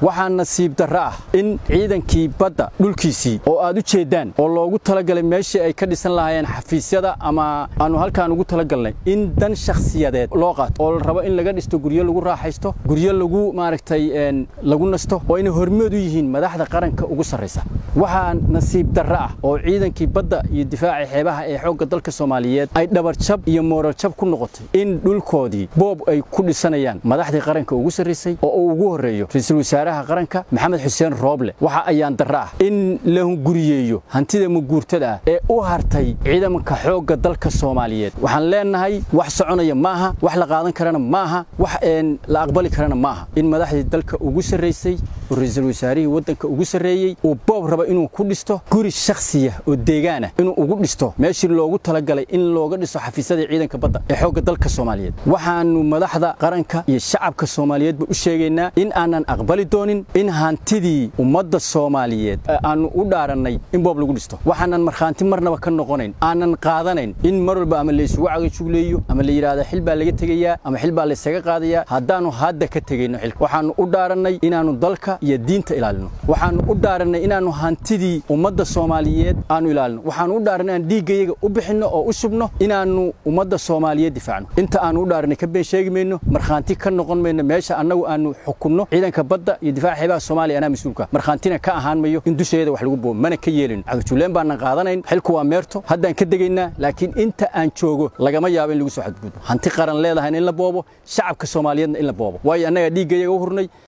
waxaa nasiib darro ah in ciidankii badda dhulkiisii oo aad u jeeddaan oo loogu talagalay meeshii ay ka dhisan lahaayeen xafiisyada ama aanu halkaan ugu talagalnay in dan shakhsiyadeed loo qaato oo la rabo in laga dhisto guryo lagu raaxaysto guryo lagu maaragtay lagu nasto oo inay hormood u yihiin madaxda qaranka ugu sarraysa waxaa nasiib darro ah oo ciidankii badda iyo difaaca xeebaha ee xoogga dalka soomaaliyeed ay dhabarjab iyo moorarjab ku noqotay in dhulkoodii boob ay ku dhisanayaan madaxdii qaranka ugu sarraysay oo uu ugu horreeyo ra-iisul wasaaraha qaranka maxamed xuseen rooble waxa ayaan darro ah in la hunguriyeeyo hantida maguurtada ah ee u hartay ciidanka xoogga dalka soomaaliyeed waxaan leenahay wax soconaya maaha wax la qaadan karana maaha wax la aqbali karana maaha in madaxdii dalka ugu sarraysay oo ra-iisul wasaarihii waddanka ugu sarreeyey uu boob raba inuu ku dhisto guri shakhsiya oo deegaanah inuu ugu dhisto meeshii loogu talagalay in looga dhisto xafiisyadii ciidanka badda ee xoogga dalka soomaaliyeed waxaannu madaxda qaranka iyo shacabka soomaaliyeedba u sheegaynaa in aanan aqbali doonin in hantidii ummadda soomaaliyeed aannu u dhaarannay in boob lagu dhisto waxaanan markhaanti marnaba ka noqonayn aanan qaadanayn in mar walba ama laysugu cagajugleeyo ama la yidhaahda xil baa laga tegayaa ama xil baa laysaga qaadayaa haddaannu hadda ka tegayno xilka waxaannu u dhaarannay inaannu dalka iyo diinta ilaalino waxaannu u dhaarannay inaannu hantidii ummadda soomaaliyeed aannu ilaalino waxaannu u dhaarannay inaan dhiiggayaga u bixinno oo u shubno inaannu ummadda soomaaliyeed difaacno inta aannu u dhaarannay ka been sheegi mayno markhaanti ka noqon mayno meesha annagu aannu xukunno ciidanka badda iyo difaaca xeebaha soomaaliya anaa mas-uulka markhaantina ka ahaan mayo in dusheeda wax lagu boobo mana ka yeelin cagajulleen baanan qaadanayn xilku waa meerto haddaan ka degaynaa laakiin inta aan joogo lagama yaabo in lagu soo xadgudbo hanti qaran leedahayna in la boobo shacabka soomaaliyeedna in la boobo waayo annagaa dhiiggayaga u hurnay